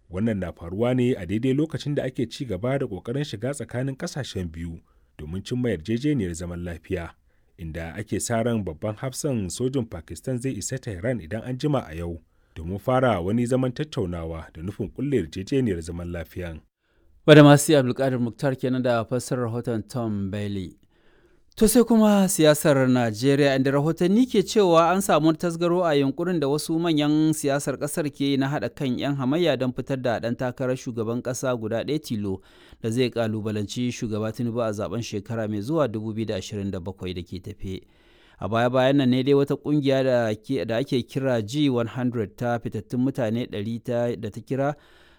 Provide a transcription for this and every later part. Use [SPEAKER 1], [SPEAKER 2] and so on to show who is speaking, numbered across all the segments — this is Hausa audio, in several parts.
[SPEAKER 1] wannan na faruwa ne a daidai lokacin da ake ci gaba da ƙoƙarin shiga tsakanin ƙasashen biyu domin cimma yarjejeniyar zaman lafiya inda ake sa ran babban hafsan sojin pakistan zai isa tehran idan an jima a yau domin fara wani zaman tattaunawa da nufin kulle yarjejeniyar zaman lafiyan
[SPEAKER 2] wadda masu abdulkadir muktar kenan da fassarar rahoton tom bailey To sai kuma siyasar Najeriya inda rahotanni ke cewa an samu tasgaro a yunkurin da wasu manyan siyasar kasar ke na haɗa kan 'yan hamayya don fitar da ɗan takarar shugaban ƙasa guda ɗaya tilo da zai kalubalanci shugaba Tinubu a zaben shekara mai zuwa 2027 da ke tafe. A baya-bayan nan ne dai wata kungiya da ake kira G100 ta fitattun mutane 100 da ta kira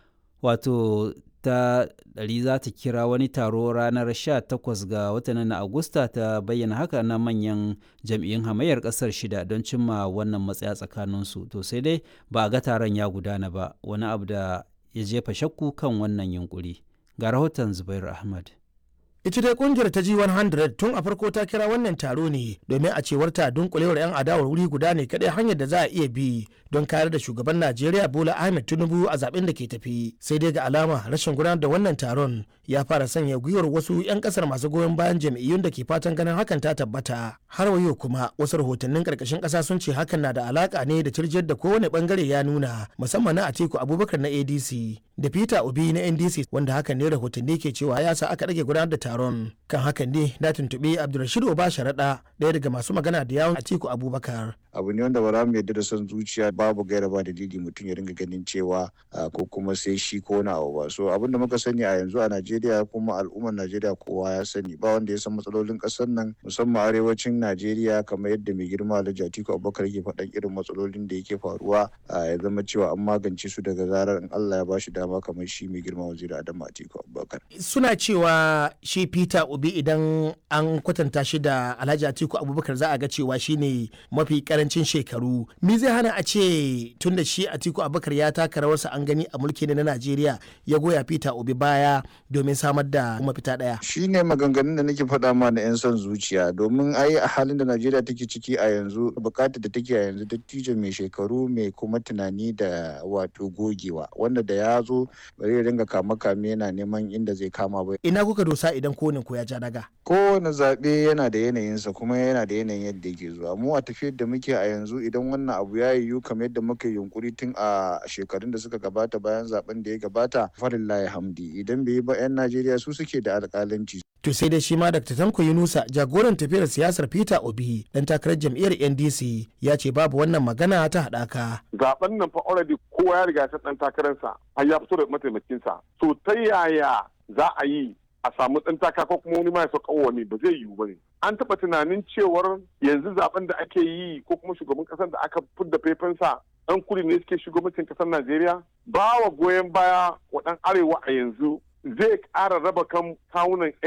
[SPEAKER 2] wato ta ɗari za ta kira wani taro ranar 18 ga watan na Agusta ta bayyana haka na manyan jam'iyyun hamayyar ƙasar shida don cimma wannan matsaya tsakaninsu. To sai dai ba a ga taron ya gudana ba wani abu da ya jefa shakku kan wannan yunkuri. Ga rahoton Zubairu Ahmad.
[SPEAKER 3] ita dai kungiyar ta G100 tun a farko ta kira wannan taro ne domin a cewar ta dunkulewar 'yan adawar wuri guda ne kadai hanyar da za a iya bi don kayar da shugaban Najeriya Bola Ahmed Tinubu a zaben da ke tafi sai dai ga alama rashin gudanar da wannan taron ya fara sanya gwiwar wasu 'yan kasar masu goyon bayan jam'iyyun da ke fatan ganin hakan ta tabbata har wayo kuma wasu rahotannin karkashin kasa sun ce hakan na da alaka ne da cirjiyar da kowane bangare ya nuna musamman na Atiku Abubakar na ADC da Peter Obi na NDC wanda hakan ne rahotanni ke cewa ya sa aka rage gudanar da taron kan hakan ne na tuntuɓi Abdulrashid Oba Sharaɗa ɗaya daga masu magana da yawon Atiku Abubakar.
[SPEAKER 4] abu ne wanda ba za mu yarda da son zuciya babu gaira ba dalili mutum ya ringa ganin cewa ko kuma sai shi ko na abu ba so abin da muka sani a yanzu a Najeriya kuma al'ummar Najeriya kowa ya sani ba wanda ya san matsalolin ƙasar nan musamman arewacin Najeriya kamar yadda mai girma Alhaji Atiku Abubakar yake faɗan irin matsalolin da yake faruwa ya zama cewa an magance su daga zarar in Allah ya bashi dama kamar shi mai girma waziri Adamu Atiku Abubakar
[SPEAKER 3] suna cewa shi Peter Obi idan an kwatanta shi da Alhaji Atiku Abubakar za a ga cewa shine mafi karancin shekaru me zai hana a ce tun da shi atiku abubakar ya taka rawarsa an gani a mulki na najeriya ya goya peter obi baya domin samar da mafita daya
[SPEAKER 4] shi ne maganganun da nake faɗa ma na 'yan son zuciya domin ai a halin da najeriya take ciki a yanzu bukatar da take a yanzu dattijo mai shekaru mai kuma tunani da wato gogewa wanda da ya zo bari ya ringa kama kame yana neman inda zai kama ba
[SPEAKER 3] ina kuka dosa idan kowane ko ya ja daga
[SPEAKER 4] kowane zaɓe yana da yanayinsa kuma yana da yanayin yadda yake zuwa mu a tafiyar da muke a yanzu idan wannan abu ya yiwu kamar yadda muka yunkuri tun a shekarun da suka gabata bayan zaben da ya gabata farillahi hamdi idan bai yi ba 'yan najeriya su suke da alƙalanci
[SPEAKER 3] to sai dai shi ma dr tanko yunusa jagoran tafiyar siyasar peter obi dan takarar jam'iyyar ndc ya ce babu wannan magana ta haɗaka
[SPEAKER 5] zaben nan fa already kowa ya riga ta dan takararsa har ya fito da mataimakinsa to ta yaya za a yi a samu ɗan taka ko kuma wani ma ya sauka wani ba zai yiwu ba ne an taɓa tunanin cewar yanzu zaben da ake yi ko kuma shugaban ƙasar da aka fidda faifansa ɗan kudu ne suke shugabancin ƙasar najeriya ba wa goyon baya wa ɗan arewa a yanzu zai ƙara raba kan kawunan